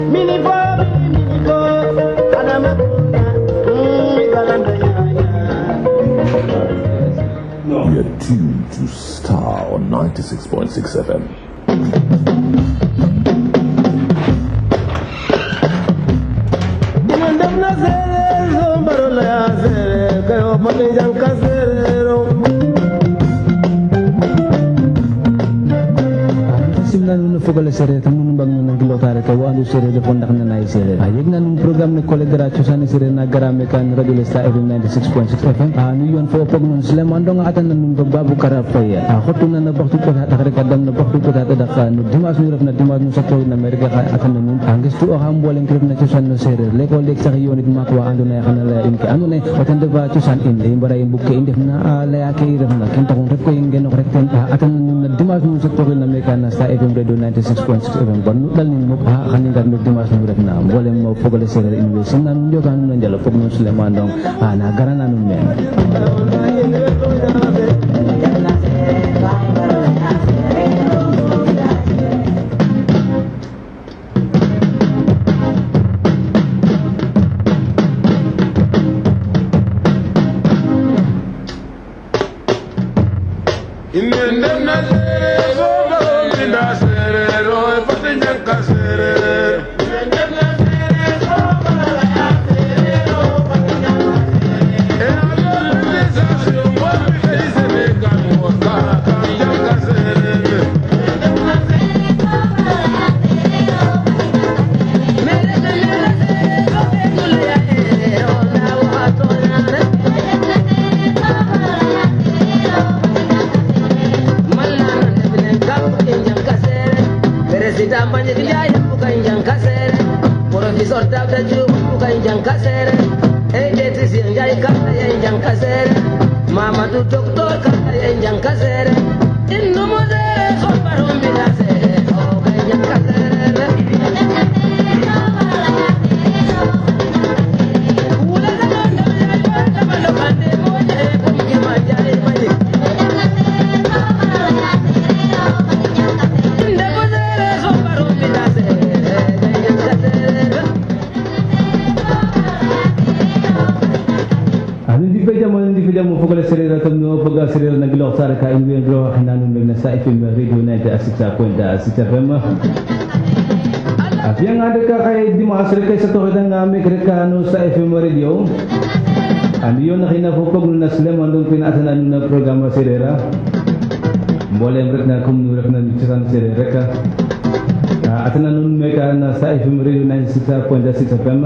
You're tuned to Star on 96.6 FM. simna nun fogale sere tam nun bang nun gilotare ka wandu sere de fondak na nay sere a yegna nun program ne kole gra chosani sere na garame kan radio lesta fm 96.6 fm a nu yon fo pog nun sleman dong atan na nun babu kara faya a khotu na na baktu ko ta khare kadam na baktu ko ta da ka nu dimas nu ref na dimas nu sakto na amerika ka atan na nun angis tu ha mbolen krep na chosan no sere le ko lek sax yonit mak wa andu na khana la in ke andu ne watan de ba chosan in le mbara in bukke in def na la ya ke ref na kin takon ref ko ingen rek ten atan na nun na dimas nu sakto na amerika na sta fm radio 96.6 fm bon nu dal nin mo ha khani ngar no dimas nu ref na mbolem mo fogale sere in we sin na nu joga nu na jalo fog nu suleman dong a na garana nu men Mamadou docteur kala ye jankasere innumude sombarumbinase o kay jankasere anu di fe jamo di fe jamo fogale serera kam no foga serera na gilo sare ka in wen gro nanu meg na sa fm radio 96.6 fm Apiang ada ka kay di maasre kay sa to nga me ka no sa fm radio Ano yun na kinafupag nung naslam andong pinaasan ano na programa serera Mbolem rek na kumnurek na nitsasan serera ka At nanun me ka na sa fm radio 96.6 fm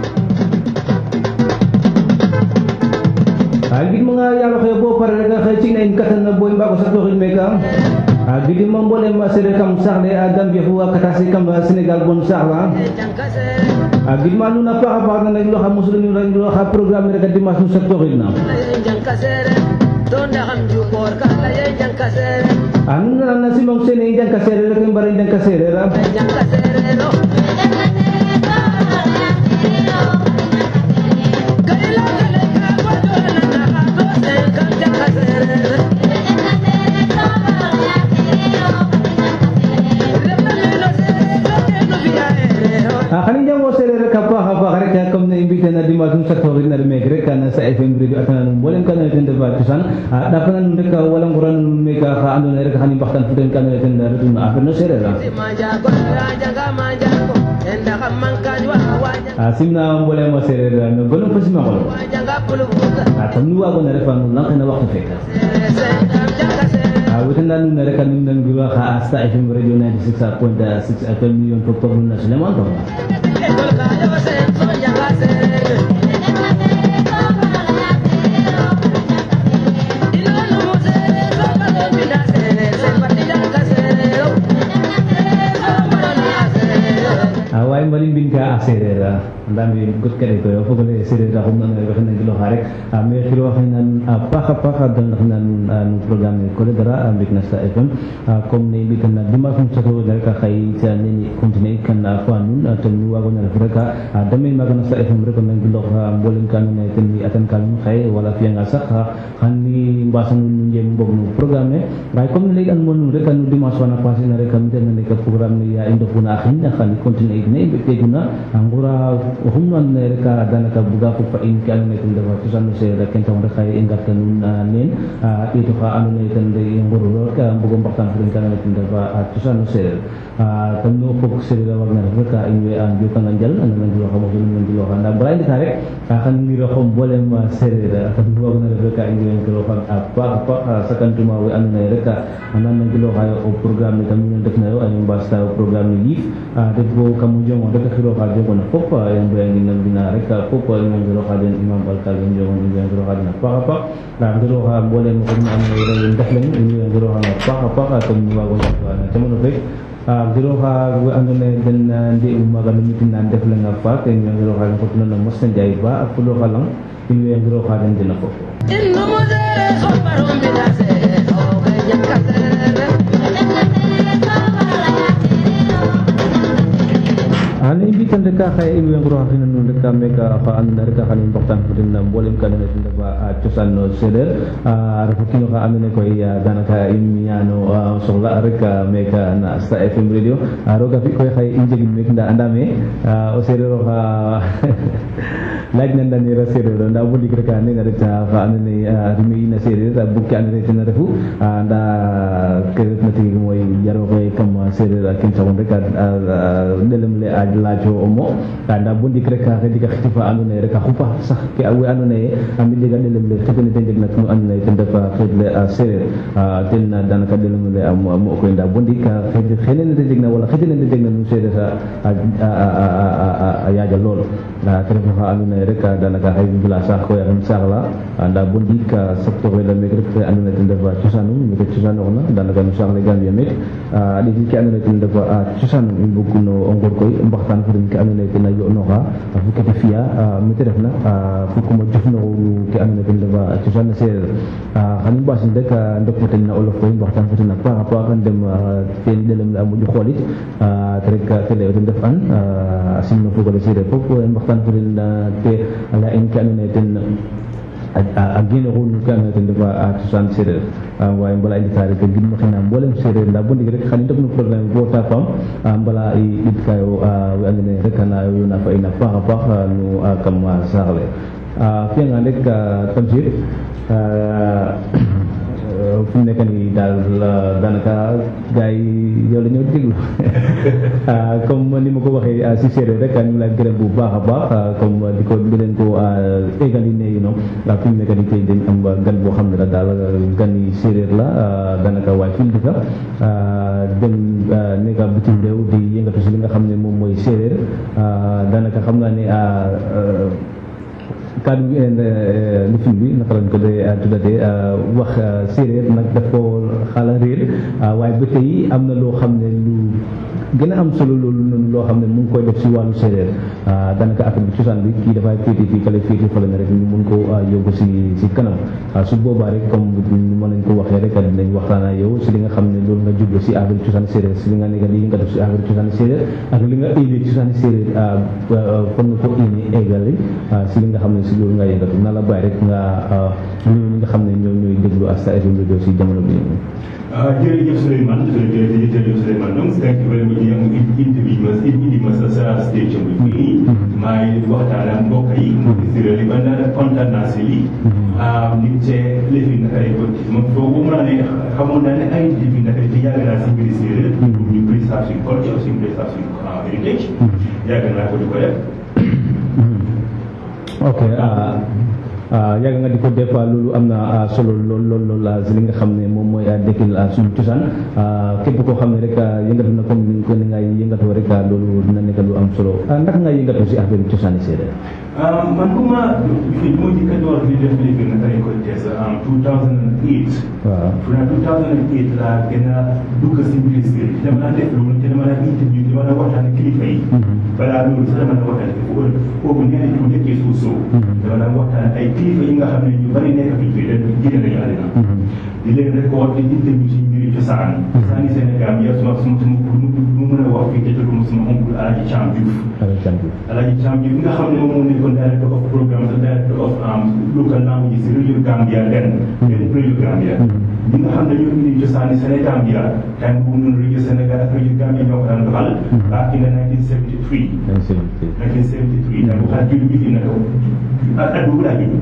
Agin mga yalo kayo po para na kay ching na inkatan na buhay ba ko sa tukin meka. Agin mo mo ma sire kam sakle adam bi huwa katasi kam ba Senegal bon sakla. Agin mo ano na pa ka na naglo ka muslim yung naglo ka program na kadi mas sa tukin na. Ano na na si mong sine indang kasere la kang barin indang kasere ra. Ah, kanin jang mo sere ra kapa kapa kare kaya kam na imbita na dimasong sa tukin na remegre ka na sa FM radio at nanong bolem ka na itin da batusan. Ah, dapat na nung ka walang kuran nung may ka kaano na ka kanin baktan putin ka na itin da rin na afer no sere ra. Asim na ang boleh mo sere ra no golong pa si makolo. At ang nuwa ko na rin pang lang ka na wakto feka. Awitan na nung narikan nung nang giwa ka asta FM radio 96.6 FM yung pagpag na sila mo to. Away malimbing ka asere ra. Ang dami gut ka dito. Yo pagole sere ra kung ano ka nang gilo harek. May kilo ka nan paka paka dan nan ang program ni ko dara ambik na sa FM. Kom ne bi kan na dimas mo sa to dal ka kay sa ni continue kan na ko anun at nuwa ko na ra ka. Dami magana sa FM re ko nang gilo ka bolen kan na tin ni atan kan kay wala fiya nga sa ka kan ni basan nun jem bog no program ne. Bay kom ne an mo nun re kan dimas wana pasin na re kan den na ka program ni ya indo puna akin na kan continue ne ne ɓe ɓeguna ngura hum no andona ye rek danaka buga fo fa in ke andona ye ten refa cosano sereer ken taxu rek xaye i ngarta nuun neen ɗeeto xa andona ye ten i ngoruro rek mbugo mbaxtaan fo den ke andona ye ten refa cosano sereer tam no fog sereer a wagna ref rek in way a njokanga njal a nana ngiloxa mosu nana ngiloxa nda bala i ndeta rek xan ngiro mbolem sereer tam nu wagna ref rek in way ngiloxan a paax a paax sakantuma we andona ye rek a nana ngiloxayo o programme ne tam nu ndefnayo a mbasita o programme ne yiif det bo kam jongo rek a xiroxa jongona fop i mboyangi na mbina rek fop i ngiroxa den imam alkal i njongon i ngiroxa den a paax a paax nda ngiroxa mbolem oxe nu andona ye rewe ndef leŋ in way ngiroxanga a paax a paax comme nu waago njeg na camano fek giroxa we andoona ye den nde'u maaga no mitin na ndef leŋ a faak in way ngiroxa den xotuna no Mosna Ndiaye Ba a fuloxa lang in way ngiroxa den dena fop inno mo sereer xombarom mbina sereer o kay ñaka sereer ane i mbitan rek xaye in way ngoroxa xina nuun rek meka xa andona rek xan i mbaxtaan fo den mbolem ka andona ye ten refa cosaan no sereer a refa kiino xa andona ye koy danaka i miñano soxla rek meka na Star FM radio roga fi koy xaye i njegin meke nda andame o sereer oxa laaj na ndanera sereer o nda bo ndik rek nene ret xa andona ye rime in a sereer bug ke andona ye ten refu nda ke refna tigi mooy jaroxe kam sereer ken saxun rek ɗelem le a laajo o mo nda bo ndik rek xe ndiga xiti fa andona ye rek a xupa sax ke we andona ye a mbi jega ɗelem le xetene te njeg na no andona ye ten refa xeet le a sereer ten danaka ɗelem le a mo koy nda bo ndik xenene te jeg na wala xetene te jeg na no sereer a yaaja lool te ref xa andona ye rek danaka xay mbila saax koy a xem saax la nda bo ndik secteur le meke rek fe andona ye ten refa cosanum meke cosanooxna danaka no saax le Gambia meke a ɗeeti ke andona ye ten refa cosanum i mbog no o ngor koy mbaxtaan fo den ke andona ye ten a yo'nooxa fo kete fi'a mete refna fo kuma jofnoxu ke andona ye ten refa cosaan sereer xan i mbasin rek ndok fo ten na olof koy mbaxtaan fo ten a paax a paax ndem ten ɗelem le a moƴo xoolit te rek te lay o ten ref an a simno fogole sereer fop mbaxtaan fo den te a leya in ke andona ye ten a gene xunu ke andona ye ten refa a cosaan sereer waaye mbala i ndeta rek gidma xina mbolem sereer nda bo ndik rek xan i ndok no programme bo ta faam mbala i ɗiɗkayo we andona ye rek na yona fa in a paax a paax no kam saax le a fiyangaan rek Tamsir fu mu nekk nii daal daanaka gars yi yow la ñëw déglu comme ni ma ko waxee si séeréer rek ñu ngi lay gërëm bu baax a baax comme di ko di leen ko égali ne you know fu mu nekk nii tey dañ am gan boo xam ne la daal gan yi séeréer la daanaka waaye fi mu dëkk dem nekk bitim réew di yëngatu si li nga xam ne moom mooy séeréer daanaka xam naa ne kaddu gi lifin bi naka lañ ko dee tuddatee wax séeréer nag daf ko xala réer waaye ba tey am na loo xam ne lu gën a am solo loolu noonu loo xam ne mu ngi koy def si wàllu séeréer daanaka affaire bi cosaan bi kii dafay féete fii kale féete fële na rek ñu mun ko yóbbu si si kanam su boobaa rek comme mën nañ ko waxee rek dinañ waxtaan ak yow si li nga xam ne loolu nga jublu si affaire cosaan séeréer si li nga nekk li nga def si affaire cosaan séeréer ak li nga éene cosaan séeréer kon nga ko éene égali si li nga xam ne si loolu nga yëngatu na la bàyyi rek nga nuyu ñi nga xam ne ñoo ñooy déglu Star FM radio si jamono bi jërëjëf Souleymane jërëjëf jërëjëf Souleymane donc thank you very much yow indi ma indi ma sa sa station bi fii maa ngi waxtaan ak mbokk yi si réew yi ba naa kontaan naa si lii ni cee lëfi naka lay bëgg ma foofu mën naa ne xamoon naa ne ay lëfi naka di yàgg naa si mbiri séeréer ñu préserve suñu culture aussi préserve suñu héritage yàgg naa ko di ko def ok yàgg nga di ko def loolu am na solo lool lool lool si li nga xam ne moom mooy dekkil suñu cosaan képp koo xam ne rek yëngatu na comme ni ko ni nga yëngatoo rek loolu dina nekk lu am solo naka nga yëngatu si affaire cosaani séeréer man bu ma fi moo njëkk a door li def léegi naka lañ koy tees en 2008 waaw fu naa 2008 laa gën a dugg si mbiri séeréer dama naa def loolu te dama naa interview dama naa waxtaan ak kilifa yi balaa loolu sax dama naa waxtaan foofu foofu ñeneen ñi mu dëkkee suuf soo dama naa waxtaan ay kilifa yi nga xam ne ñu bari nekk fi fii dañ jigéen nañu àddina di leen record di interview si mbiri cosaan cosaani Sénégal yow suma suma suma mu mën a wax fii te tudd suma oncle Alaaji Thiam Diouf Alaaji Thiam Diouf nga xam ne moom moo nekkoon director of programme the director of local languages si radio Gambia den den radio Gambia ñi nga xam ne ñoo indi cosaani Sénégal bi la time boobu noonu rajo Sénégal ak rajo Gambie ñoo ko daan doxal back in the 1973 1973 da bu xaar julli bi fi naka at boobu laa judd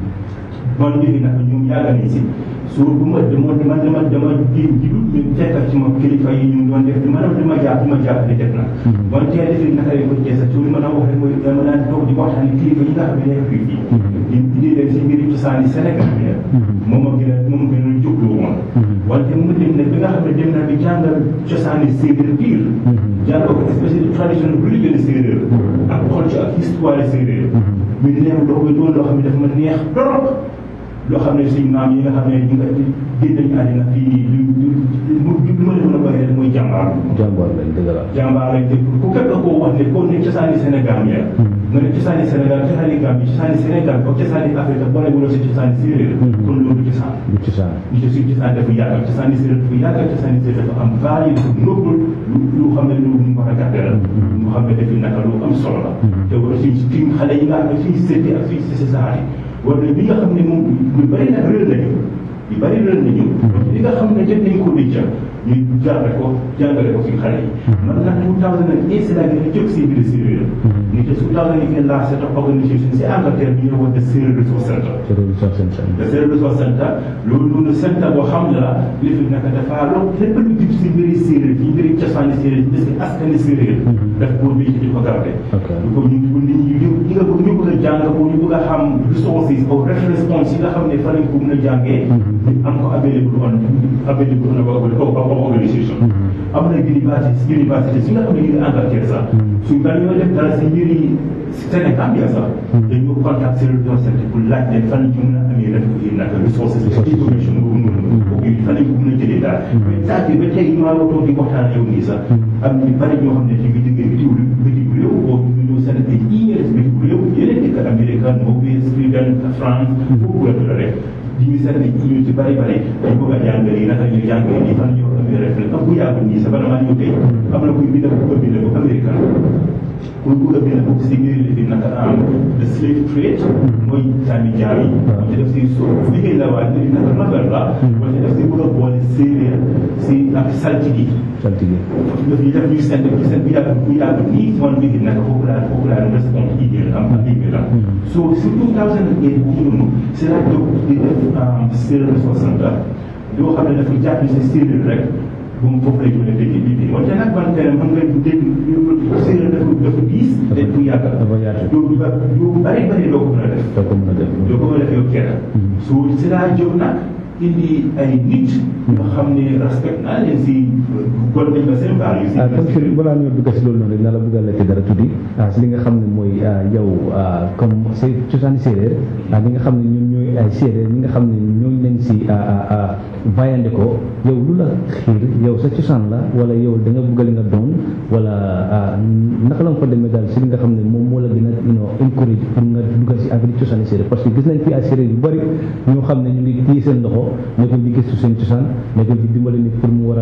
man léegi nag ñoom yàgg nañ si su bu ma dama dama dama dama jéem ji ñu fekkal ci ma kilifa yi ñu doon def di ma di ma jàpp di ma jàpp di def na man tey defi naka lañ ko jeesa ci li ma daan wax rek mooy dama daan toog di waxtaan kilifa yi nga xam ne nekk fii fii di indi leen si mbiri cosaani Sénégal bi moom a gën a moom gën a jógloo woon wante mu dem nag bi nga xam ne dem na bi jàngal cosaani séeréer biir jàngal ko especially tradition religion séeréer ak culture ak histoire séeréer ñu neew loo koy doon loo xam ne dafa ma neex trop loo xam ne suñ maam yi nga xam ne ñu nga génn nañu àddina fii nii lu lu lu ma leen mën a waxee rek mooy jàmbaar jàmbaar lañ dëgg la jàmbaar lañ dégg ku képp koo wax ne koo ne cosaani Sénégal ya nga ne cosaani Sénégal cosaani Gambie cosaani Sénégal ak cosaani Afrique boole wala si cosaani séeréer kon loolu cosaan du cosaan ñu ci suñ cosaan dafa yàgg cosaani séeréer dafa yàgg cosaani séeréer dafa am valeur dafa noble lu lu xam ne lu ñu war a gàttal lu xam ne dafi naka lu am solo la te war suñ suñ xale yi nga xam ne suñ seeti ak suñ si saar yi war na bi nga xam ne moom lu bëri nag réer nañu yu bëri réer nañu li nga xam ne jot nañ ko denc ñu jàngale ko jàngale ko suñ xale yi man nag 2008 si laa gën a jóg si biir séeréer ni te 2008 laa set up organisation si Angleterre bi ñu wax de Séeréer Resource Center séeréer sox seen seen le Séeréer Resource Center loolu noonu centre boo xam ne la li fi naka dafa loo lépp lu jub si mbiri séeréer yi mbiri cosaani séeréer parce que askani séeréer daf koo béy di ko garde Ok. du ko ñu ko nit ñi ñu ñi nga bëgg ñu bëgg a jàng ko ñu bëgg a xam resources ou reference points yi nga xam ne fa lañ ko mën a jàngee am ko available on available on a organisation am na université université si nga xam ne ñu ngi Angleterre sax suñ ba ñoo def dara si mbiri Sénégal bi sax dañoo contact Séeréer Resource Center pour laaj leen fan lañ ci mën a amee rek yi naka resources information boobu noonu boobu fan lañ ko mën a jëlee daal mais saa bi ba tey maa ngi toog di waxtaan ak yow nii sax am ñu bari ñoo xam ne ci ngi diggee bitim bitim réew boo ñu ñëw seen ay emails bitim réew yeneen dëkk Amérique Norvège Sweden France foofu la la rek di ñu seen ay emails yu bari bari dañ bëgg a jàngale yi naka ñuy jàngale nii fan ñoo amee rek ak bu yàgg nii sax bala maa ñëw tey am na kuy bind bu ko bind bu Amérique kuy bëgg a bind boobu si ngir li fi naka am the slave trade mooy sànni jaam yi te def si so liggéey la waaye li naka novel la wala def si bëgg a boole séeréer si ak saltigi saltige daf ñuy def ñuy sent ñu sent bu yàgg bu yàgg nii si man liggéey naka foofu laa foofu laa doon respond email am ak email am so si 2008 boobu noonu si laa jóg di def séeréer Resource Center yoo xam ne dafa jàpp si séeréer rek bu mu foofu lay jógee dégg bi bi wante nag man tey mën nga dégg séeréer dafa dafa diis te bu yàgg dafa yaatu yow ba yow bari bari doo ko mën a def doo ko mën a def doo ko mën a def yow kenn so si laa jóg nag indi ay nit yoo xam ne respect naa leen si gol nañ ba seen baal yu si ah comme que balaa ñoo dugg si loolu noonu rek na la bëgg a laajte dara tuddi ah si li nga xam ne mooy ah, yow ah, comme say cosaani séeréer ah li nga xam ne ñun ñooy ay séeréer ñi nga xam ne ñooñu leen si ah, ah, ah, bàyyande ko yow lu la xiir yow sa cosaan la wala yow da nga bëgg li nga doon wala ah, naka la nga fa demee daal si li nga xam ne moom moo la gën a you know encourage pour nga duggal si affaire cosaani séeréer parce que gis nañ fi ay séeréer yu bëri ñoo xam ne ñu ngi téye seen loxo nekkul di gëstu seen cosaan nekkul di dimbale nit pour mu war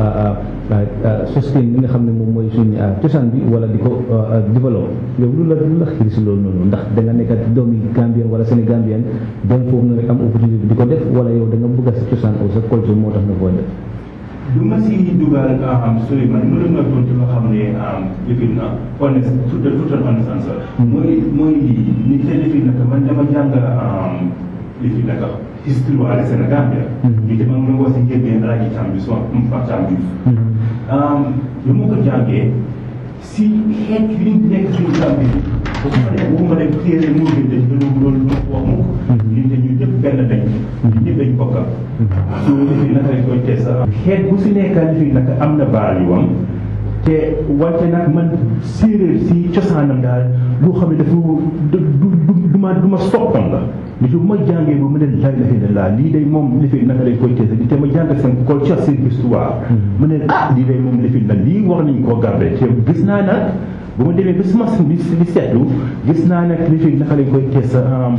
a sustain li nga xam ne moom mooy suñ cosaan bi wala di ko développe yow lu la lu la xiir si loolu noonu ndax da nga nekk doomi Gambien wala Sénégambien dem foofu na rek am opportunité di ko def wala yow da nga bëgg a sa cosaan ou sa culture moo tax nga koy def du ma si dugal Souleymane mu la nga tontu nga xam ne lifin na honest tout tout an honest answer mooy mooy lii ni te lifin naka man dama jàng lifin naka histoire wala Sénégal bi ñu te man nga wax si njëlbeen Alaaji Thiam bi suma Pape Thiam Diouf lu ma ko jàngee si xeet yi nekk suñu Gambie bu ko defee bu ma dem téere moo gën dañ gën a loolu lu wax mu ko ñun te ñun ñëpp benn lañ ñun ñëpp dañ bokk so lifin naka lañ koy tees xeet bu si nekka lifin naka am na baal yu am te wante nag man séeréer si cosaanam daal loo xam ne dafa du du du ma du ma soppam la mais bu ma jàngee ba mu ne la ilaha illallah lii day moom lifin naka lañ koy tees te ma jàng seen culture seen histoire mu ne ah lii day moom lifin la lii war nañ koo garder te gis naa nag bu ma demee ba suma li li seetlu gis naa nag lifin naka lañ koy tees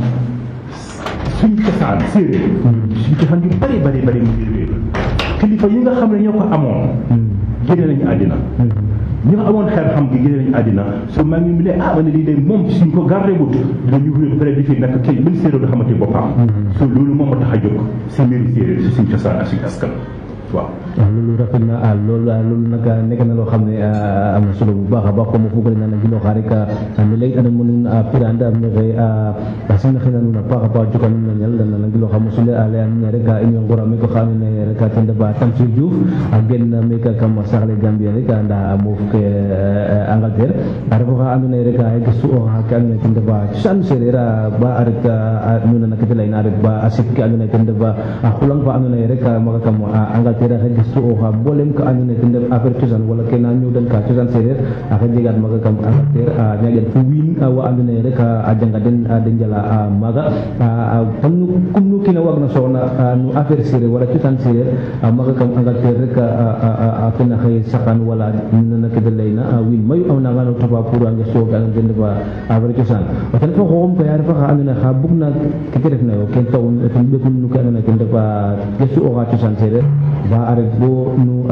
suñ cosaan séeréer suñ cosaan yu bari bari bari mu ngi réer kilifa yi nga xam ne ñoo ko amoon génne nañu àddina ñi nga amoon xel xam gi gën nañ àddina so maa ngi mu ne ah ma ne lii de moom suñ ko gardé wut dinañu wér peut être fii nag kay benn séeréer du xamante boppam so loolu moom moo tax a jóg si mbiri séeréer si suñ cosaan ak suñ askan waaw waaw loolu rafet na ah loolu ah loolu nag nekk na loo xam ne ah, am na solo bu baax a baax comme fugale na nag gilo xaari ka mi lay ana mun a piranda am nexe a sin xina nuna paax a paax joka nun na ñal dana nag gilo xam sule a leyan ne rek a in ngora mi ko xam ne rek a tenda ba Tamsir Diouf a gen me ka kam saxle Gambia rek a nda a moof ke Angleterre a refa xa ando naye rek a gestu o xa ke ando naye ten refa cosaan sereer a ba a ret a nuna na kete leyna a ret ba a sik ke ando naye ten refa a xulang fa ando naye rek maga kam a Angleterre a xe gestu o xa mbolem ka ando naye ten ref affaire cosaan wala ke na ñoowdan ka cosaan sereer a xe jegaat maga kam Angleterre a ñaƴan fo wiin wa ando naye rek a janga den a de njala a maaga comme nu comme nu kiina waag na soxna no affaire sereer wala cosaan sereer a maaga kam Angleterre rek a fena xëy saqan wala nana ke de leyna wiin mayu a nangano topa pour a ngestu ke ando naye ten refa affaire cosaan o ten fo xoxum koy a refa xa ando naye xa bug na keke refna yo ken taxu ten ɓekun no ke ando naye ten refa gestu o xa cosaan sereer ba a ret bo nu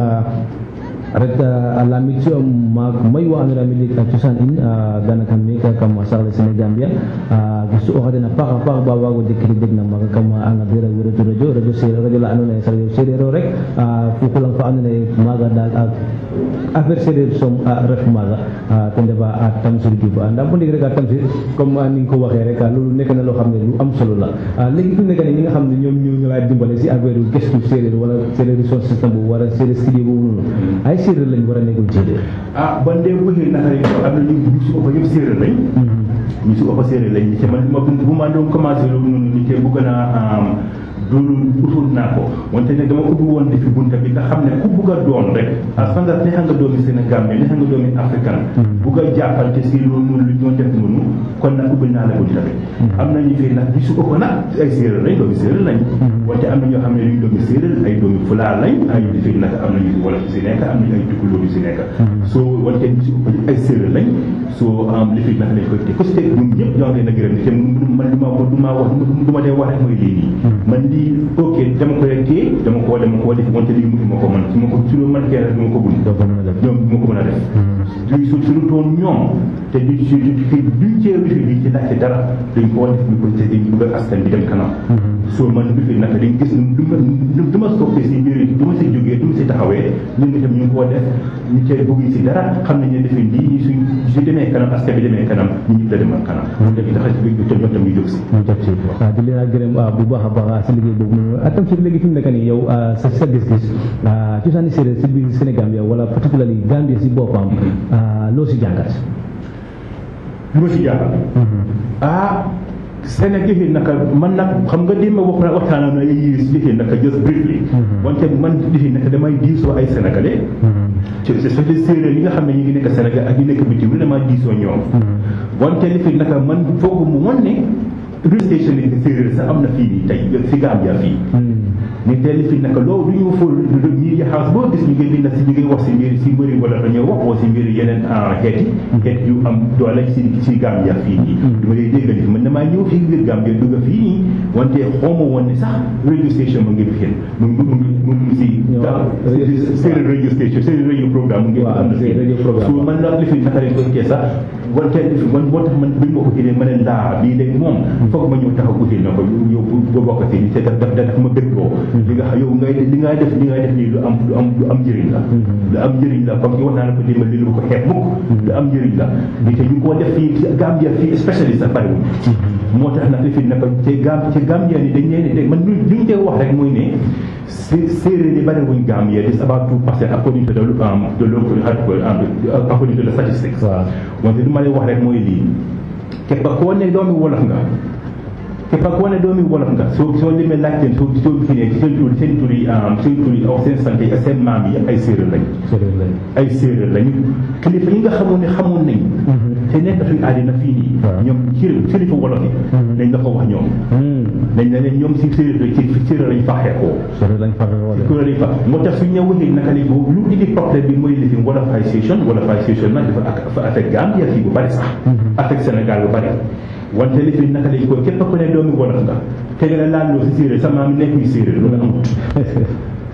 ret a lamit ci ma may wa ando naye mi ka cosaan in danaka me ka kam saxle Sénégambia gistu o xadena paax a paax ba waago jekiri deg na maga kam Angleterre a wuratu radio radio sereer radio la ando naye sax yo sereer o rek fukulang fa ando naye maaga daal affaire sereer som ref maaga ten refa a Tamsir Diouf nda bo ndik rek a Tamsir comme ni nga ko waxee rek loolu nekk na loo xam ne lu am solo la léegi fi mu nekk nii ñi nga xam ne ñoom ñoo ñu lay dimbale si affaire yu gestu séeréer wala séeréer son système boobu wala séeréer studio boobu noonu ay séeréer lañ war a nekkul séeréer ah ban dee bëggee naka lañ ko am na ñu ñu si ëpp yëpp séeréer lañ ñu si ëpp séeréer lañ te man ma bu ma doon commencé loolu noonu ñu te bëgg naa loolu utul naa ko wante ne dama ubbi woon defi bunta bi nga xam ne ku bugg a doon rek a sanga nexa nga doomi Sénégal mais nexa nga doomi africain bugg a jàppante si loolu noonu lu ñoo def noonu kon nag ubbi naa la bunta bi am na ñu fi nag bi su ëpp nag ay séeréer lañ doomi séeréer lañ wante am na ñoo xam ne ñu doomi séeréer ay doomi fulaa lañ ay di fi nag am na ñu wala fi si nekk am nañu ay tukulóor yu si nekk so wante ñu si ëpp ay séeréer lañ so am li fi nag lañ koy te ku si teg ñun ñëpp ñoo leen a gërëm te man li ma du ma wax du ma dee wax rek mooy lii nii man lii ok dama koy téye dama ko dama ko def wante lii mënuma ko man su ma ko su ma mën kee rek dama ko bund doo ko mën a def ñoom du ma ko mën a def du su suñu toon ñoom te du ci du ci duñ cee wifi bi ci laajte dara dañ ko def ñu ko te dañ bëgg askan bi dem kanam soo man wifi naka dañ gis du ma du ma stoppé si mbir yi du ma si jógee du ma si taxawee ñun itam ñu ngi koo def ñu cee bëgg si dara xam nañ ne defe lii ñu suñ su demee kanam askan bi demee kanam ñu ñëpp la demal kanam ñu def taxa si biir ñoom tam ñu jóg si ñu jot si waaw di leen gërëm bu baax a baax si liggéey boobu noonu atam si léegi fi mu nekk nii yow sa sa gis-gis cosaani séeréer si biir Sénégal yow wala particularly Gambie si boppam loo si jàngat lu ma si jaaxal ah Sénégal yëfee naka man nag xam nga li ma wax na waxtaan na yi yëfee naka just briefly wante man yëfee naka damay diisoo ay sénégalais ci c'est les séeréer yi nga xam ne ñu ngi nekk Sénégal ak ñu nekk bitim réew damaa diisoo ñoom wante li naka man foogu mu wan ne radio station yi séeréer sax am na fii nii tey fi Gambia fii ni teel fi naka loolu du ñu fóol media house boo gis ñu ngi bind si ñu ngi wax si mbir si mbiri wala dañoo wax woo si mbiri yeneen xeet yi xeet yu am doole si si Gambia fii nii du ma lay déggal fi man damaa ñëw fii biir Gambia dugg fii nii wante xawma woon ne sax radio station mu ngi fi xel mu ngi mu ngi mu ngi si séeréer radio station séeréer radio programme mu ngi am na fii so man la li fi naka lañ ko kee sax wante li fi man moo tax man bi ma ko xëyee ma ne ndaa bii léegi moom foog ma ñëw taxaw uti na ko yow bu bokk si ni te daf daf daf ma bëgg loo li nga yow ngay li ngay def li ngay def nii lu am lu am lu am njëriñ la lu am njëriñ la comme ki wax naa la ko démbal li lu ko xeeb mukk lu am njëriñ la li te ñu ngi koo def fii ci Gambia fii spécialiste sax bariwul moo tax nag fi naka ci Gam ci Gambia ni dañ leen di man li ñu tee wax rek mooy ne séeréer yi bariwuñ Gambia it's about two percent according to the the local according to the statistics wante li ma lay wax rek mooy lii képp koo ne doomi wolof nga képp koo ne doomi wolof nga soo soo demee laajte soo soo gisee seen tur seen tur yi seen tur yi aw seen sant yi ak seen maam yi ay séeréer lañ séeréer lañ ay séeréer lañu kilifa yi nga xamoon ne xamoon nañ te nekk suñu àddina fii nii ñoom ci kilifa wolof yi dañ la ko wax ñoom dañ ne leen ñoom si séeréer ci séeréer lañ faxee koo séeréer lañ faxee wala séeréer lañ fa moo tax suñ ñëw waxee naka li boobu lu indi problème bi mooy lifi wolofisation wolofisation nag dafa dafa affecté Gambia fii bu bari sax affecté Sénégal bu bari wante li fi naka lañ ko képp ku ne doomi wolof nga te nga la laal loo si séeréer sa maam nekkuy séeréer loolu amut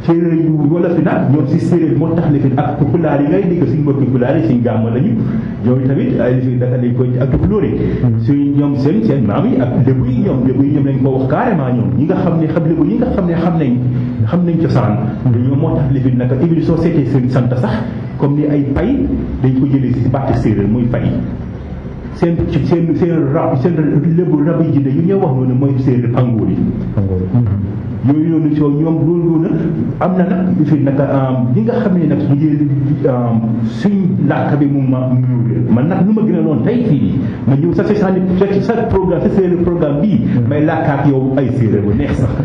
séeréer yu wala fi nag ñoom si séeréer moo tax lifin ak pulaar yi ngay dégg suñ mbokki pulaar yi suñ gàmma lañu ñoom tamit ay lifin naka lañ ko ak tukulóor yi suñ ñoom seen seen maam yi ak lébu yi ñoom lébu yi ñoom lañ ko wax carrément ñoom ñi nga xam ne xam lébu ñi nga xam ne xam nañ xam nañ cosaan ñoom moo tax lifin naka ibli soo seetee seen sant sax comme ni ay pay dañ ko jëlee si bàtti séeréer muy fay seen seen seen rab seen lébu rab yi jinne yu ñoo wax noonu mooy séeréer pangoor yi yooyu noonu soo ñoom loolu noonu am na nag fi naka ñi nga xam ne nag su ngeen suñ làkk bi mu ma ñëw man nag lu ma gën a loon tey fii nii ma ñëw sa sa sa sa programme sa séeréer programme bii may làkkaat yow ay séeréer bu neex sax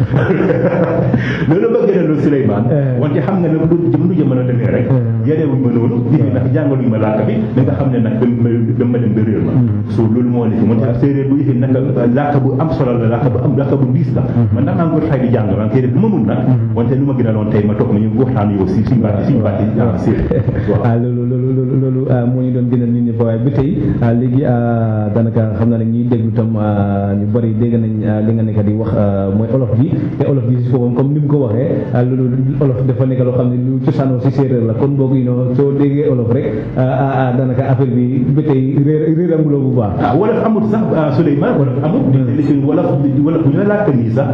loolu ma gën a loon Souleymane wante xam nga ne lu lu jamono demee rek yenewuñ ma noonu nit ñi nag jàngaluñ ma làkk bi da nga xam ne nag dama dama dem ba réer ma so loolu moo nekk man séeréer bu yëfee nag làkk bu am solo la làkk bu am làkk bu diis la man nag maa ngi ko fay di jàng maa ngi koy def bu ma mun nag wante lu ma gën a loon tey ma toog ma ñu waxtaan yow si suñu baati suñu baati séeréer ah loolu loolu loolu loolu moo ñu doon gënal nit ñi fa waaye ba tey léegi daanaka xam naa ne ñuy déglu tam ñu bëri dégg nañ li nga nekk di wax mooy olof ji te olof ji si boppam comme ni mu ko waxee loolu olof dafa nekk loo xam ne lu cosaanoo si séeréer la kon boog yi noo soo déggee olof rek daanaka affaire bi ba tey réer réer amuloo bu baax ah wolof amul sax Souleymane wolof amul li wolof wolof bu ñu làkk nii sax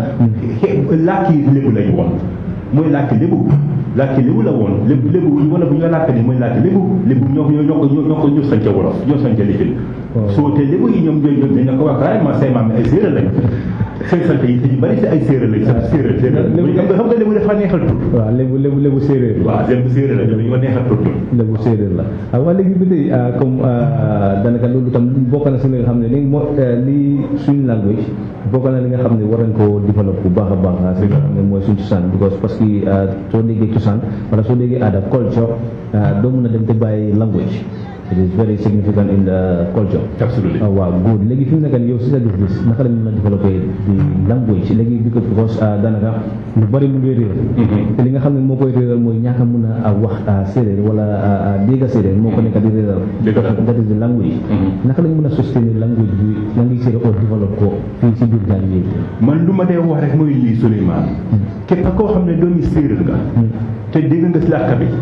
làkki lébu lañu woon mooy làkki lébu làkki lébu la woon lébu lébu wala bu ñu làkk nii mooy làkki lébu lébu ñoo ñoo ñoo ko ñoo ko ñoo sanca wolof ñoo sanca lifin soo te lébu yi ñoom ñooy ñoom dañ ko wax carrément say maam ay séeréer lañ seen sant yi te ñu bëri si ay séeréer lañ sax séeréer séeréer xam nga xam nga lébu dafa neexal tur waaw lébu lébu lébu séeréer waaw lébu séeréer la ñoom dañoo neexal tur lébu séeréer la ah waa léegi bi tey comme daanaka loolu tam bokk na si li nga xam ne li moo li suñu language bokk na li nga xam ne war nañ koo développe bu baax a baax si nga xam ne mooy suñu cosaan because parce que soo déggee cosaan wala soo déggee aada culture doo mën a dem te bàyyi language it is very significant in the culture absolutely waaw good léegi fi mu nekk nii yow si sa gis-gis naka la ñu mën a développé di language léegi bi ko because daanaka lu bëri mu ngi réer te li nga xam ne moo koy réeral mooy ñaaka mun a wax séeréer wala dégg séeréer moo ko nekk di réeral that is the language naka la ñu mën a sustain language bi language séeréer oo développe ko fii si biir Gambie man lu ma dee wax rek mooy lii Souleymane képp koo xam ne doomi séeréer nga te dégg nga si làkk bi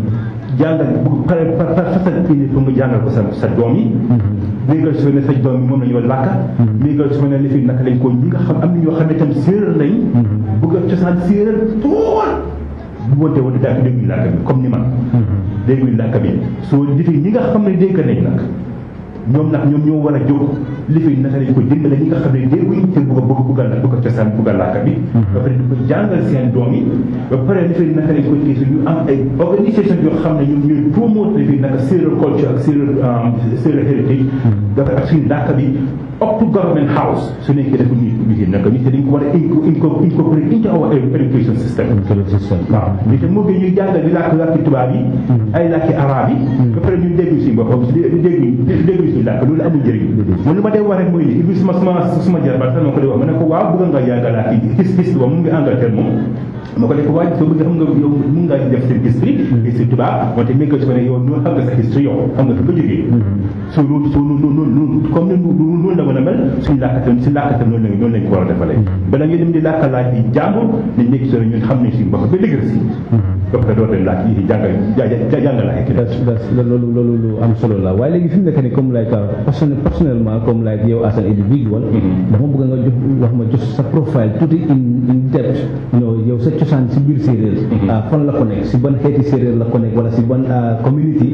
jàngal bu pare fasal indi pour nga jàngal ko sa sa doom yi léegal su ne sa doom yi moom la ñu war làkka léegal su ne li fi naka lañ ko ñi nga xam am na ñoo xam ne tam séeréer lañ bëgg a cosaan séeréer tool bu wante wante daal dégguñu làkk bi comme ni man dégguñu làkk bi soo defee ñi nga xam ne dégg nañ nag ñoom nag ñoom ñoo war a jóg li fi naka lañ ko dimbale ñi nga xam ne dégguñ te bëgg a bëgg bëgg a bëgg a cosaan bëgg a làkk bi ba pare di ko jàngal seen doom yi ba pare li fi naka lañ ko téye ñu am ay organisation yoo xam ne ñoom ñooy promote li fi naka séeréer culture ak séeréer séeréer héritage dafa ak suñu làkk bi up to government house su nekkee dafa nii bi naka ñu te dañ ko war a incorporate into our education system waaw li te moo gën ñuy jàngal di làkk làkki tubaab yi ay làkki arab yi ba pare ñu dégg si boppam dégg dégg si làkk loolu amul njëriñ man lu ma dee wax rek mooy lii ibi suma suma suma jarbaat sax ma ko dee wax ma ne ko waaw bëgg nga jàng làkki gis gis wa mu ngi Angleterre moom ma ko def waaye soo bëgg xam nga yow mun ngaa def seen history history tubaab wante mais que su ko ne yow noonu xam nga sa history yow xam nga fi nga jógee soo loolu soo noonu noonu noonu comme ne noonu la mën a mel suñu làkkatam si làkkatam noonu lañ noonu lañ ko war a defalee bala nga dem di làkk laaj yi jàmbur nañ nekk soo ñun xam nañ suñu bopp ba dëgër si ba pare doo leen laaj yi jàngal jàngal laaj loolu loolu lu am solo la waaye léegi fi mu nekk nii comme like personnellement comme like yow as an individual dama bëgg nga jox wax ma jox sa profile tuuti in in depth you know yow sa cosaan si biir séeréer fan la ko nekk si ban xeeti séeréer la ko nekk wala si ban community